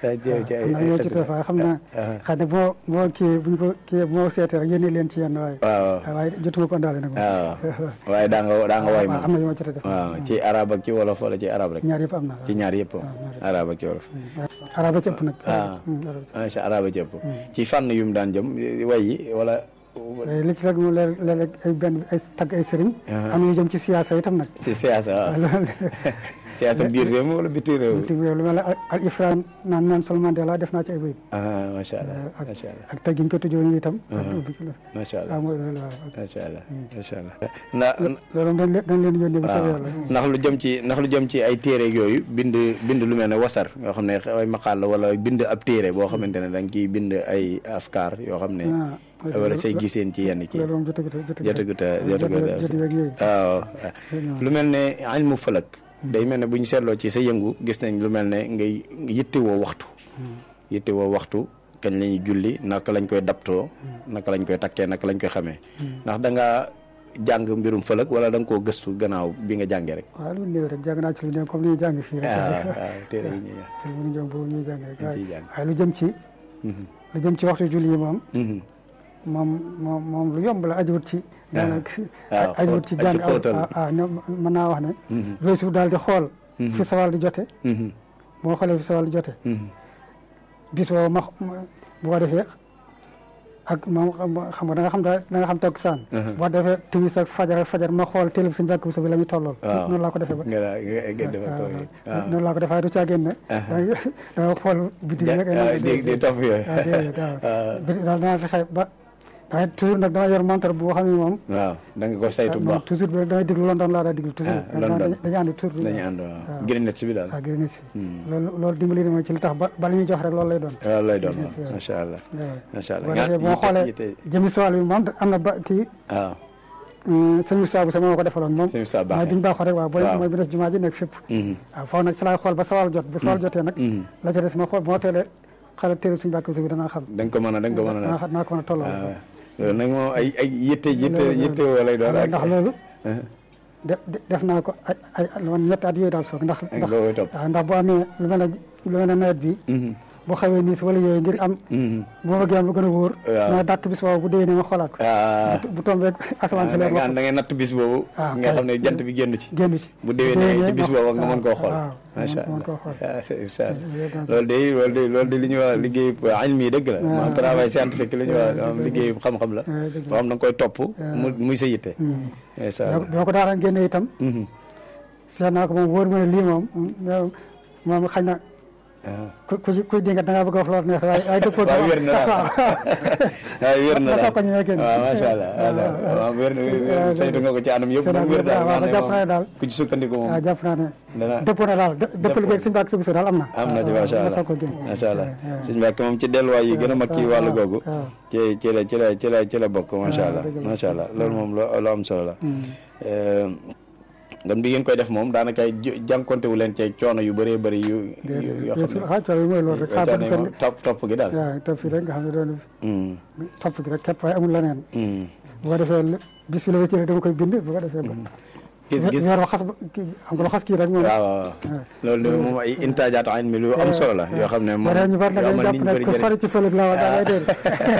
am na yoo ci def waaye xam naa xëy na boo boo kii buñ ko kii moo seetee rek yónnee leen ci yenn waaye waaw waaye jotuma ko ndaale nag waaw waaye daa nga daa nga way waaw am moom na yu ma jot a def waaw ci arab ak ci wolof wala ci arab rek ñaar yëpp am na ci ñaar yëpp arab ak ci wolof araba ci ëpp nag ah araba ci macha arab ak ci ëpp ci fànn yu mu daan jëm way yi wala li ci rek moom léeg-léeg ay benn ay tagg ay sëriñ am na yu jëm ci siyaasa itam nag si siyaasa waaw loolu siyaasa biir réew mi wala biti réew mi ci lu mel ne al ifran naan naan sol Mandela def naa ci ay bayit ah macha allah macha allah ak taggiñ ko tëjoon itam ak ubbi ko la macha allah waaw mooy loolu waaw macha allah macha allah ndax loolu moom dañ leen dañ leen yónnee bu soobee yàlla ndax lu jëm ci ndax lu jëm ci ay téere yooyu bind bind lu mel ne wasar yoo xam ne ay maqaal la wala bind ab téere boo xamante ne da nga ciy bind ay afkaar yoo xam ne ah wala say giseen ci yenn kii loolu moom jotagut a jotagut a jotagut a jot yeeg yooyu waaw lu mel ne ilmu falak day mel ne bu ñu seetloo ci sa yëngu gis nañ lu mel ne ngay yittewoo waxtu yittewoo waxtu kañ la ñuy julli naka lañ koy daptoo naka lañ koy takkee naka lañ koy xamee ndax da nga jàng mbirum fëlëg wala da nga koo gëstu gannaaw bi nga jàngee rek waaw lu néew rek jàng naa ci lu néew comme ni ñuy jàng fii rek waaw waaw téere yi ñuy te lu ñu jëm boobu ñuy jàng rek Dañ ciy jàng. waaye lu jëm ci lu jëm ci waxtu julli yi moom Mhm. moom moom moom lu yomb la ajuwut ci daanaka waaw, ajuwut ci xóot- jàng ci xóotal. ah ah non, mën naa wax ne Mhm. weesu daal di xool fi sawal di jote Mhm. moo xoolee fi sawal di jote Mhm. bis boobu ma ma- bu ko defee ak moom xam nga da nga xam daal da nga xam toog saan boo defee timis ak fajar ak fajar ma xool télé bi suñu bàkk bi la muy tollool waaw noonu laa ko defee ba nga daa nga nga defal ko yi waaw noonu laa ko defee waaye du caagéen ne danga danga xool biti bi rek ah di di topp yooyu waaw déedéet waaw biti daal danaa fexe ba damay toujours nag dama yor montre boo xam ne moom waaw da nga ko saytu bu moom baax toujours bi damay déglu London laa daa déglu toujours Ah, London. dañu ànd toujours dañuy ànd waaw Greenwich si bi daal waaw gërëm si loolu loolu dimbali na ma ci li tax ba ba li ñuy jox rek loolu lay doon waaw lay doon Greenwich, waaw waaw. macha allah waaw. macha allah boo nga defee boo yitte- xoolee yitte- jëmi sowal bi moom am na ba kii waaw sëñ Moussa bu sama moo ko defaloon moom Sëñ Moussa Ba mooy bi ñu baaxoo rek waaw booy waaw. mooy bi des jumaa ji nekk fépp Mhm. waaw foofu nag ci laay xool ba sawal jot bu sawal jotee nag Mhm. la ca des ma xool bu ma teelee xale téere suñu bàkk bi danaa xam da nga ko mën a da nga ko mën a danaa xam naa ko mën a tolloo waaw loolu nag moom ay ay yitte yitte loolu- yitte woo lay doon ak ndax loolu ah, def def naa ko ay ay lu man ñetti at yooyu daal soog ndax ak ndax nga koy topp waaw ndax bu amee lu mel ne lu mel ne nawet bi Mhm. bu xawee niis wala yooyu ngir am Mhm. bu ma bëggee am lu gën a wóor Waaw. ma dàkk bis boobu bu déwénee ma xoolaat ko ah bu tombee asamaan si da leer nga ma da ngay natt bis boobu Ah, nga kay. xam ne jant bi génn ci génn ci bu déwénee ci bis ma- boobu nga mën koo xool waaw macha mën allah koo xool ah, c'est- incha allah loolu loolu de loolu de loolu de li ñuy wax liggéey ilmi dëgg la maanaam travail scientifique li ñuy wax maanaam liggéey xam-xam la waaw, dëgg boo xam da nga koy topp mu muy sa yitte incha allah boo ko daan génne itam Mhm. seet naa ko moom wóor ma ne lii moom moom moom xañ na ah. ku ku ci kuy dinga da ngaa bëgg a wax loolu neex waaye waaye dëppoo waaw wér na daal waaw wér na ma daal soog ko ñëwee kenn. waaw macha allah waaw waaw wér na wér saytu nga ko ci anam yëpp moom wér daal waaw nga jàpp xam naa ne daal moom ku ci sukkandiku moom waaw jàpp naa ne dana dëppoo na daal dë- dëpp liggéey ak suñu bàkk suñu daal am na am na ci waaw, macha ma allah soog ko génn macha allah waaw. sëñ Mbàkke moom ci delluwaay yi gën a mag ci wàllu googu waaw. ci ci la ci la ci la ci la bokk macha allah dëgg la. macha allah loolu moom lu lu am solo la gan bi ngeen koy def moom daanaka jànkonte wu leen ci coono yu bëree bëri yu yu- yoo xam ne xaaj coono yi mooy loolu rek xaar ba coono du yi seen moom topp topp gi daal waaw topp fii rek nga xam ne doon Mm, topp gi rek képp waaye amul leneen mm. bu ko defee lu- bis bi la wéccee rek dama koy bind bu ko defee ba gis gis weer wa xas ba kii xam nga lu xas kii rek moom waaw waaw loolu de moom ay intaajaat ayn mi lu am solo la yoo xam ne moom waree ñu bari nag yoo dañu amal jàpp nit ne ñi ku bëri sori ci fëlëg la wa daa lay déedéet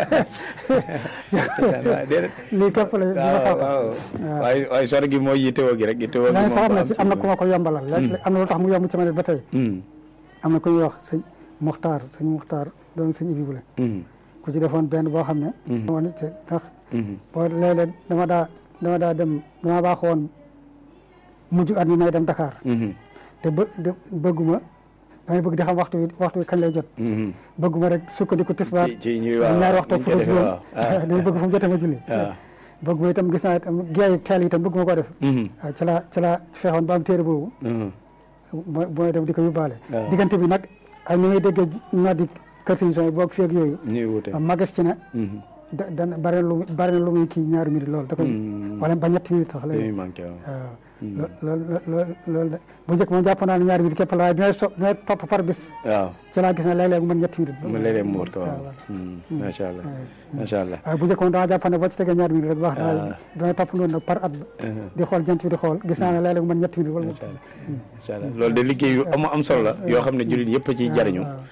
njëriñ déedéet lii képp la dina waaw sax waaw waaye waaye sori gi mooy yittewoo gi rek yittewoo gi yaa ngi moom sax am na am ci am na ku ma ko yombalal léegi am na lu tax mu yomb ci ma ne ba tey Mm, am na ku ñuy wax sëñ Muxtaar sëñ Muxtaar doon sëñ Ibi Bule mm, ku ci defoon benn boo xam ne woon it ndax mm. boo léeg-léeg dama daa dama daa dem dama baax woon mujj at mi may dem Dakar Mhm, te bë de- bëgguma damay bëgg di xam waxtu wi waxtu wi kañ lay jot mhm. bëgguma rek sukkandiku tisbaar ci ci ñuy waaw ñaari waxtu niñ fu koy ko defee juróom waaw ah, dañu bëgg fu mu jotee ma julli waaw. bëgguma itam gis naa itam geeyu teel itam bëgguma ko def Mhm, waaw ci laa ci laa fexoon ba am téere boobu mhm. mooy mooy dem di ko yóbbaale waaw. diggante bi nag ak ni ngay déggee ñoo di kër sëñ yi boog feeg yooyu ñuy wute magas ci ne Mhm. da dana bari na lu muy bari na lu muy kii ñaari minute loolu da koy Mm. wala ba ñetti minute sax yooyu lay manqué waaw waaw loolu loolu loolu de bu njëkk moom jàpp naa ne ñaari minute képp la waaye bi may so bi may topp par bis waaw ci laa gis ne léeg-léeg mu mën ñetti minute mu léeg-léeg mu wut ko waaw waaw. Mm, macha allah macha allah waaye bu njëkk moom dama jàpp ne boo ci tegee ñaari minute rek baax na waaye Ah. bi may topp noonu nag par at ba Mhm. di xool jant bi di xool gis naa ne léeg-léeg mu mën ñetti minute wala macha allah macha allah loolu de liggéey yu am am solo la yoo xam ne jullit yëpp a ciy jariñu